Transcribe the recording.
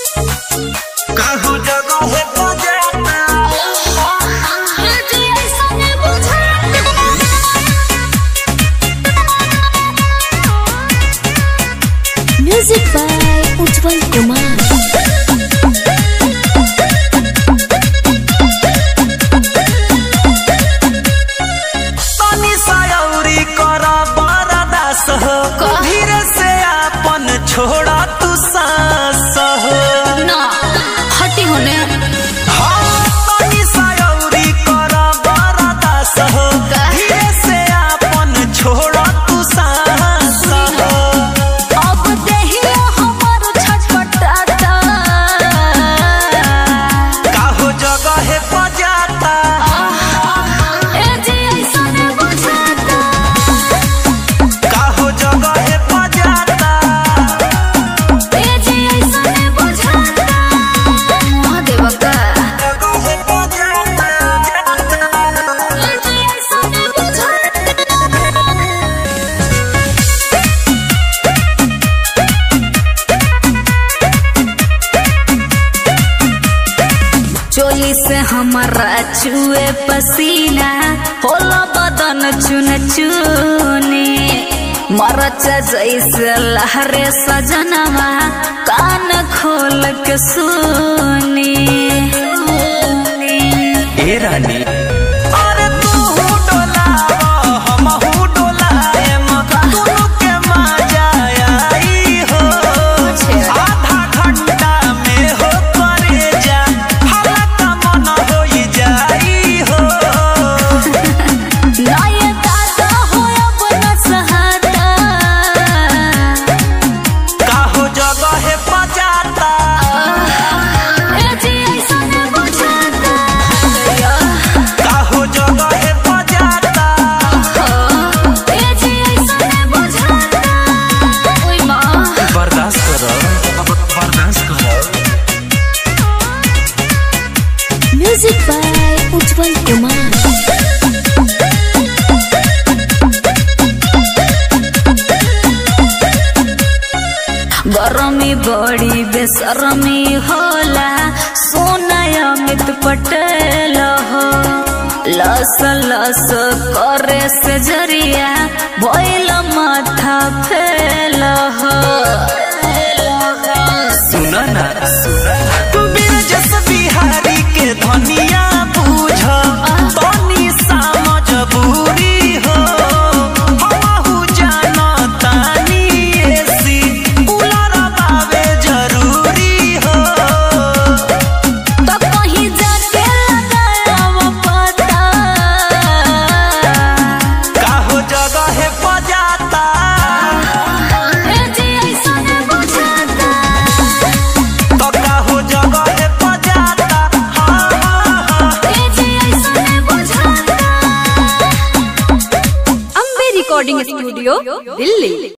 कहू जगह को जाता म्यूजिक बाय उज्जवल कुमार तनी सयौरी कर बरदास हो धीरे से आपन छोड़ा तू सांस हो ना हटी होने हाँ, तनी सयौरी कर बरदास हो धीरे से आपन छोड़ा तू सांस हो अब देहिया हमर छटपटाता काहो जगह बजाता ए जी ऐसने बुझाता काहो जगह बजाता ए जी ऐसने बुझाता महादेव का जगह बजाता ए जी ऐसने बुझाता चोली से हमारा चुए पसीना होला बदन चुन चुने मरच जैसे लहरे सजनवा कान खोल के सुनी ए रानी अरे तू डोलाव हमहू डोलाएम दुनू के मजा आई हो आधा घंटा में हो करे जा हल्का मन होई जाई हो नाय दादा हो अब न सहाता काहो जगह बजाता ए जी ऐसा न बुझाता काहो जगह बजाता ए जी ऐसा न बुझाता ओय माँ बर्दाश्त करो बर्दाश्त करो म्यूजिक बाय उज्जवल कुमार गरमी बड़ी बेसरमी होला सोना अमित पटेल हो लस लस करे से जरिया भइल माथा फेल हो सुना ना तू बिरजस बिहारी के धनिया बूझ तनी समझ बूरी हो हमहू जानतानी एसी उलर बावे जरूरी हो तो कहीं जाके लगाव पता काहो जगह बजाता ए जी ऐसा न बुझाता तो काहो जगह बजाता हाँ हाँ हाँ ए जी ऐसा न बुझाता अम्बे रिकॉर्डिंग स्टूडियो दिल्ली